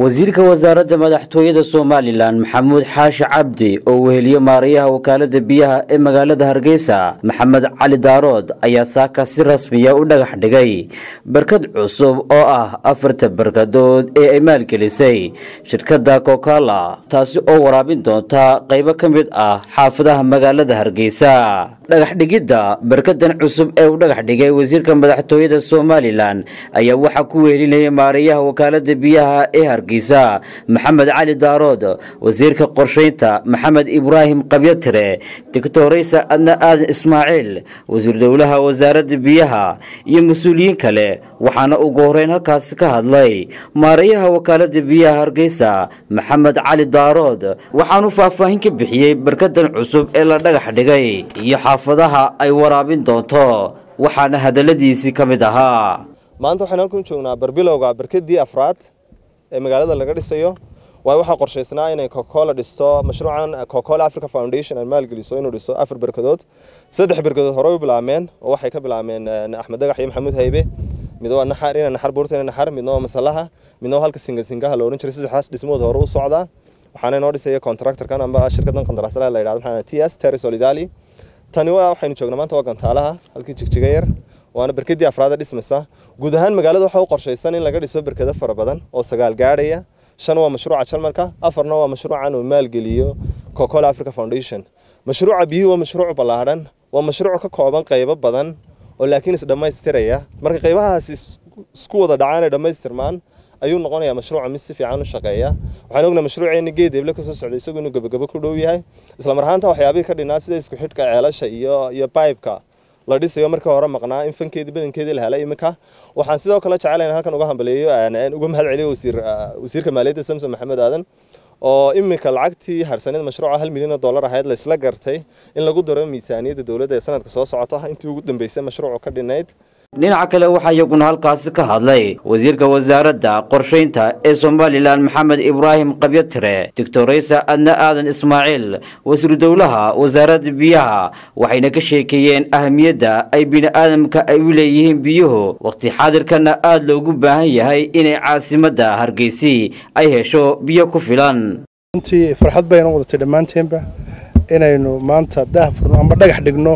wasiirka wasaaradda madaxtooyada somalilan maxamuud xaashi cabdi oo weheliye maarayaha wakaalada biyaha ee magaalada hargeysa maxamed cali daarood ayaa saaka si rasmiya u dhagax dhigay barkad cusub oo ah afarta barkadood ee ay maalgelisay shirkadda kokala taasi oo waraabin doonta qaybo ka mid ah xaafadaha magaalada hargeysa dhagax dhigidda barkadan cusub ee uu dhagax dhigay wasiirka madaxtooyada somalilan ayaa waxaa ku wehelinayay maarayaha wakaalada biyaha ee hargeysa maxamed cali daarood wasiirka qorshaynta maxamed ibraahim qabyatire doctoraysa adna aadan ismaaciil wasiir dowlaha wasaaradda biyaha iyo mas-uuliyiin kale waxaana ugu horeyn halkaasi ka hadlay maarayaha wakaalada biyaha hargeysa maxamed cali daarood waxaanu faahfaahin ka bixiyey barkadan cusub ee la dhagax dhigay iyo xaafadaha ay waraabin doonto waxaana hadaladiisii ka mid ahaa maanta waxaan halkan joognaa barbilowga barkadii afraad ee magaalada laga dhisayo waayo waxaa qorshaysnaa inay cocacola dhisto mashruucan cocacola africa foundation ay maalgeliso inuu dhiso afar berkadood saddex berkadood hore u bilaabmeen oo waxay ka bilaabmeen axmed dagax iyo maxamuud haybe mid waa naxar ina naxar buurta ina naxar midna waa masalaha midna waa halka singa singaha la odhan jiray saddexdaas dhismood hore u socdaa waxaana inoo dhisaya contractorkan amba shirkadan qandaraaslaha la yidhahdo maxaa t s terry solidali tani waa waxaynu joognaa maanta waa gantaalaha halkii jigjiga yar waana berkadii afraada dhismaysa guud ahaan magaalada waxaa u qorshaysan in laga dhiso berkado fara badan oo sagaal gaadhaya shan waa mashruuca jalmarka afarna waa mashruucan uu maalgeliyo cocola africa foundation mashruuca biyuhu waa mashruuc ballaadhan waa mashruuc ka kooban qaybo badan oo laakiin isdhammaystiraya marka qaybahaasi isku wada dhacaan ay dhammaystirmaan ayuu noqonayaa mashruuca mid si fiican u shaqeeya waxaan ognahay mashruuceeni geed eble kasoo socday isagu inuu gabagabo ku dhow yahay isla marhaanta waxyaabihii ka dhinaa sida isku xidhka ceelasha iyo iyo bibeka la dhisayo markii hore maqnaa in fankeedii badankeedii la helay iminka waxaan sidoo kale jecelayn halkan uga hambaleeyo uga mahad celiyo wasiir wasiirka maaliyadda samson maxamed aadan oo iminka lacagtii harsanida mashruuca hal milyan oo dollar ahayd la isla gartay in lagu daro miisaaniyadda dowladda ee sanadka soo socota intii ugu dambeysay mashruucu ka dhinayd dhinaca kale waxaa iyaguna halkaasi ka hadlay wasiirka wasaaradda qorshaynta ee somalilan maxamed ibraahim qabyatire doctoraysa adna aadan ismaaciil wasiir dowlaha wasaaradda biyaha waxayna ka sheekeeyeen ahamiyadda ay bini'aadamka ay u leeyihiin biyuhu waqti xaadirkana aada loogu baahan yahay inay caasimadda hargeysi ay hesho biyo ku filan runtii farxad bayna wadatay dhammaanteenba inaynu maanta daahfurno amba dhagax dhigno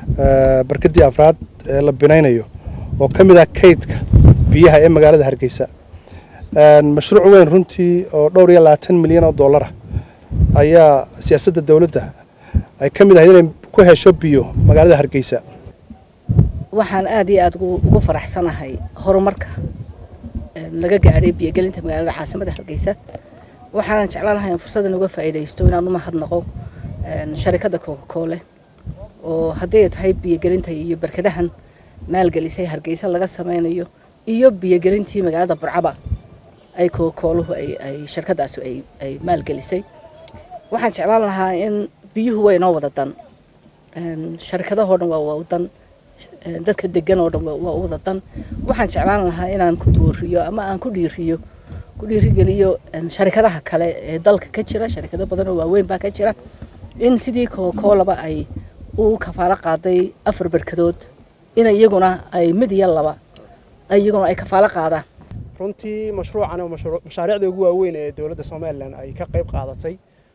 barkadii afraad ee la binaynayo oo ka mid ah kaydka biyaha ee magaalada hargeysa mashruuc weyn runtii oo dhowr iyo labaatan milyan oo dollar ah ayaa siyaasadda dowladda ay ka mid ahayd inay ku hesho biyo magaalada hargeysa waxaan aada iyo aada ugu faraxsanahay horumarka laga gaadhay biyogelinta magaalada caasimadda hargeysa waxaanan jeclaanahay in fursaddan uga faa'iidaysto inaan u mahadnaqo sharikadda cocacoole oo hadday tahay biyogelinta iyo barkadahan maalgelisay hargeysa laga sameynayo iyo biyogelintii magaalada burcaba ay kokooluhu ay shirkadaasi ay maalgelisay waxaan jeclaan lahaa in biyuhu waa inoo wada dan sharkadahoo dhan waa wadan dadka degan oo dhan waa wada dan waxaan jeclaan lahaa inaan ku booriyo ama aan ku dhiiriyo ku dhiirigeliyo sharikadaha kale ee dalka ka jira sharikado badan oo waaweyn baa ka jira in sidii kokoolaba ay u kafaalo qaaday afar barkadood in iyaguna ay mid iyo laba iyaguna ay kafaalo qaadaan runtii mashruucan mashaariicda ugu waaweyn ee dowladda somalilan ay ka qayb qaadatay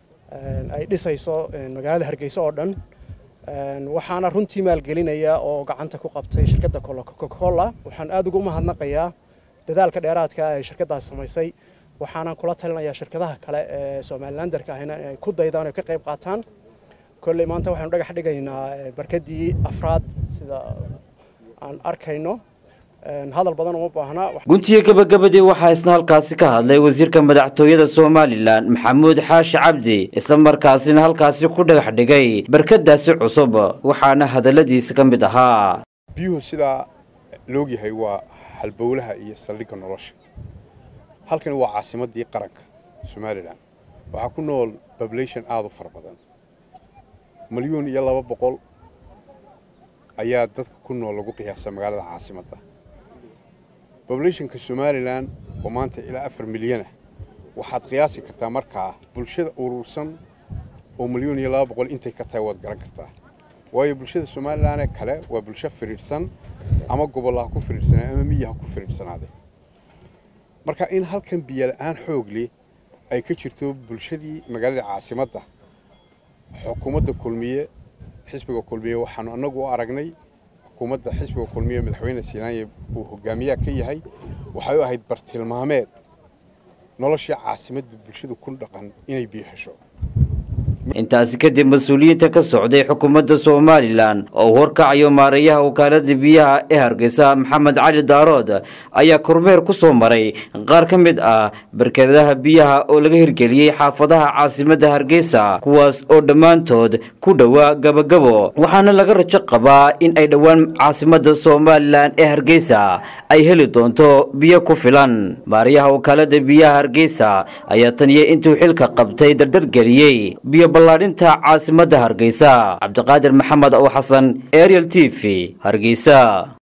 ay dhisayso magaalada hargeysa oo dhan waxaana runtii maalgelinaya oo gacanta ku qabtay shirkadda cocacola waxaan aada ugu mahadnaqayaa dadaalka dheeraadka ee shirkaddaas samaysay waxaanan kula talinayaa shirkadaha kale ee somalilandarka ahina inay ku daydaan oo ka qayb qaataan kolley maanta waxaanu dhagax dhigaynaa barkadii afraad sida aan arkayno hadal badan uma baahna guntiga gabagabadii waxaa isna halkaasi ka hadlay wasiirka madaxtooyada somalilan maxamuud xaashi cabdi isla markaasina halkaasi ku dhagax dhigay barkadaasi cusub waxaana hadaladiisa ka mid ahaa biyuhu sidaa loogyahay waa halbowlaha iyo saldhigga nolosha halkani waa caasimadii qaranka somalilan waxaa ku nool population aada u fara badan milyuun iyo laba boqol ayaa dadka ku nool lagu qiyaasa magaalada caasimadda bobulationka somalilan oo maanta ilaa afar milyanah waxaad qiyaasi kartaa markaa bulshada urursan oo milyuun iyo laba boqol intay ka tahay waad garan kartaa waayo bulshada somalilanee kale waa bulsho firiidhsan ama gobol ha ku firiidhsanaa ama miyi ha ku firiidhsanaade marka in halkan biyo la-aan xoog leh ay ka jirto bulshadii magaalada caasimadda xukuumadda kulmiye xisbiga kulmiye waxaanu annagu u aragnay xukuumadda xisbiga kulmiye madaxweyne siinaanye uu hogaamiyaha ka yahay waxay u ahayd bartilmaameed noloshii caasimadda bulshadu ku dhaqan inay biyo hesho intaasi kadib mas-uuliyiinta ka socday xukuumadda somalilan oo uu horkacayo maareeyaha wakaalada biyaha ee hargeysa maxamed cali daarood ayaa kormeer ku soo maray qaar ka mid ah barkadaha biyaha oo laga hirgeliyey xaafadaha caasimadda hargeysa kuwaas oo dhammaantood ku dhowaa gabagabo waxaana laga rajo qabaa in ay dhowaan caasimadda somalilan ee hargeysa ay heli doonto biyo ku filan maareeyaha wakaalada biyaha hargeysa ayaa taniya intuu xilka qabtay dardargeliyey biyo ballaadhinta caasimadda hargeysa cabdiqaadir maxamed ow xasan ariel t v hargeysa